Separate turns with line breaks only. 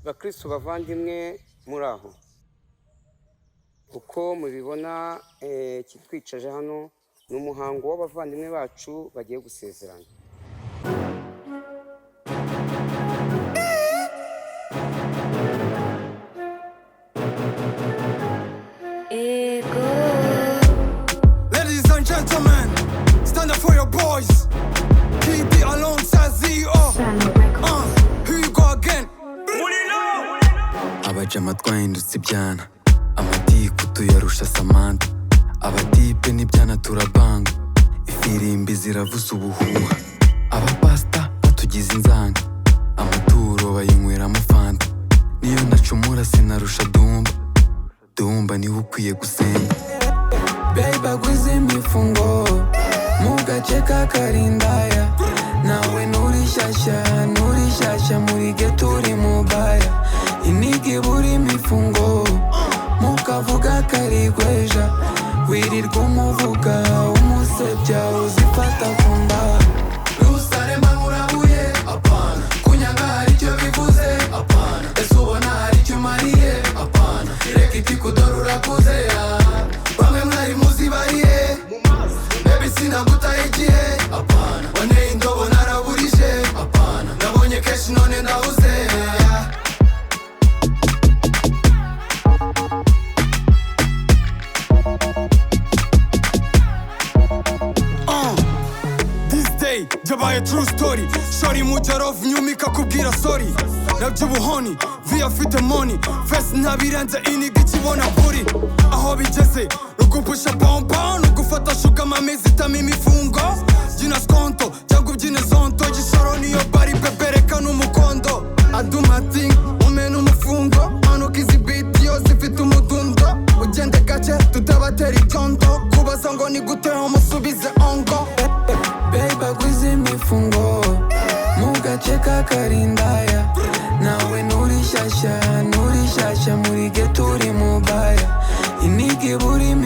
bakristo bavandimwe muri aho uko mubibona kitwicaje hano ni umuhango w'abavandimwe bacu bagiye gusezerana
Ladies and gentlemen, stand up for your boys. Keep it alongside ZO. Uh, here you go again. abajama twahindutse ibyana amatiku tuyarusha samanta abatipe n'ibyana turabanga ifirimbi ziravuza ubuhuha abapasita batugize inzanga amaturo bayinyweramo fanta niyo nacumura sinarusha dumba dumba niwe ukwiye gusenga Beba kwiza imifungo mu gace ka karindaya nawe nturi shyashya nturi shyashya muri geto uri mubaya inigi buri imifungo mu kavuga karigweja wirirwa umuvuga umusebya uzifata ku nda rusarema murabuye apana kunyanga hari icyo bivuze apana ese ubona hari icyo umariye apana reka itikudora urakuze ah. bamwe mwari muzi bariye mbebe sinagutaye igihe apana waneye indobo naraburije apana nabonye kenshi none ndahuze ah. This day byabaye true story shori mujyarovu nyuma ikakubwira sorry naby'ubuhoni viya afite moni fesi ntabirenze iniga ikibona kuri aho bigeze rugupusha bombo rugufata shuga mami zitama imifungo byina skonto cyangwa ubyine zonto gisoro niyo bari bebereka n'umukondo adumati umena umufungo manuka izi biti yo zifite umudundo ugende gake tutabatera icyondo kubaza ngo ni gute umusubize ongo Beba kwiza imifungo mu gace ka karindaya nawe nturi shyashya nturi shyashya muri geto uri mubaya inigi burimo